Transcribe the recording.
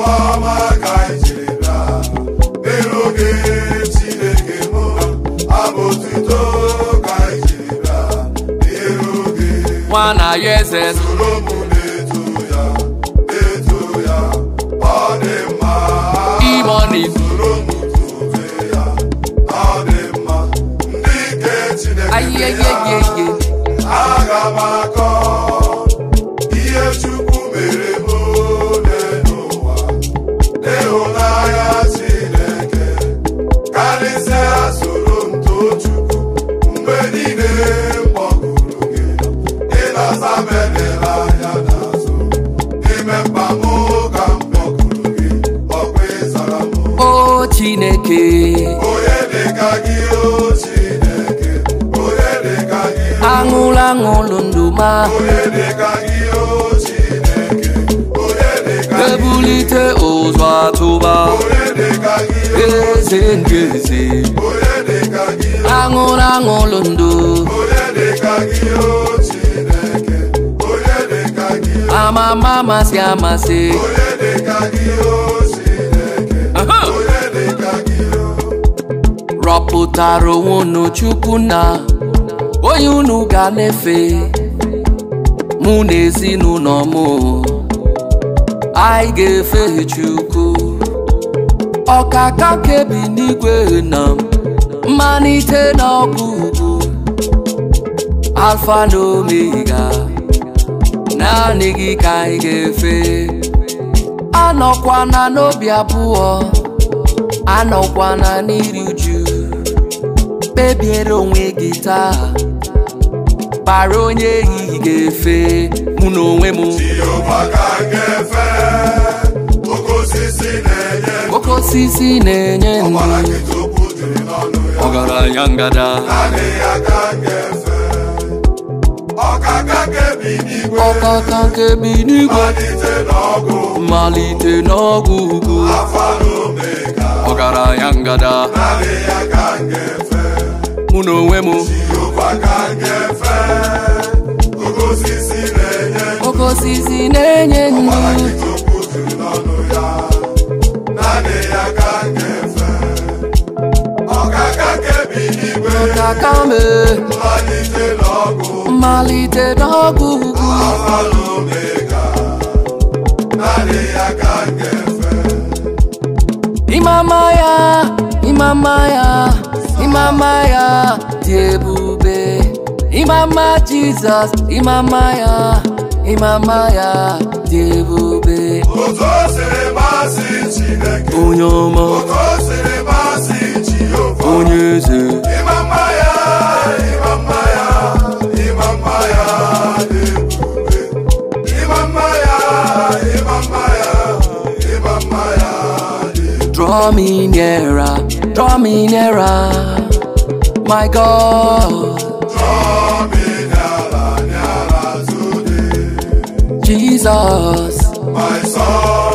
ọma ka anyị jiri bịa n'iru gị Chineke m abụ otuto ka anyị jiri bịa n'iru gị nwana ya eze soro m na-eto ya na-eto ya ọ dị mma imoni soro m tube ya ọ dị mma ndị nke Chineke ya ayeyeyeye aga m akọ ihe Chukwu mere m ole n'ụwa n'ịhụnanya Chineke karịsịa soro m too Chukwu mgbe niile m kpọkuru gị ị na-asa m edela anya n'azụ n'ime mkpa m ka m kpọkuru gị ọkwa ịzara m o chineke onye dịka gị o Chineke onye dịka gị o aṅụlụ aṅụlụ ndụ ma onye dịka gị o Chineke onye dịka gị ebulite ụzọ atụba onye dịka gị o eze nke eze onye dịka gị o aṅụlụ aṅụlụ ndụ onye dịka gị o Chineke onye dịka gị o amama amasị amasị onye dịka gị o Chineke Aha! onye dịka gị o rọpụtara onwe unu chukwu na onye unu ga na-efe mụ na ezinụlọ m anyị ga-efe chukwu ọkaka kebi n'igwe na mmalite na ọgwụgwụ alfa na omega naanị gị ka anyị ga-efe anọkwana n'obi abụọ anọkwana n'iri uju kpebiere onwe gị taa kpara onye ehihie ga-efe mụ na onwe m Jehova ka m ga-efe oke osisi na-enye oke osisi na-enye ọbara ndụ nkịta okwu juru n'ọnụ ya ọgaranya ngada naanị ya ka m ga-efe ọkaka kebi n'igwe ọkaka nke bi n'igwe malite n'ọgụ mmalite n'ọgwụ ugwu afa na omega ọgaranya ngada naanị ya ka m ga-efe mụ na onwe m Jehova ka m ga-efe oke osisi na-enye oke osisi na-enye ọbara ndụ nkịta okwu juru n'ọnụ ya naanị ya ka m ga-efe ọkaka kebi n'igwe ọkaka me malite n'ọgụ mmalite n'ọgwụ ugwu Alfa na Omega, naanị ya ka m ga-efe. Imama ya, imama ya, imama ya dị ebube. Imama Jizọs, imama ya, imama ya dị ebube. Otu o siri masị Chineke, Onye ọma, otu o siri masị Jehova. onye eze, Ịma mma ya, ịma mma ya, ịma mma ya dị ebube. Ịma mma ya, ịma mma ya, ịma mma ya dị ebube. draw me nearer, draw me nearer, my God, Chọọ m ịnyala nyala today, Jesus. my son.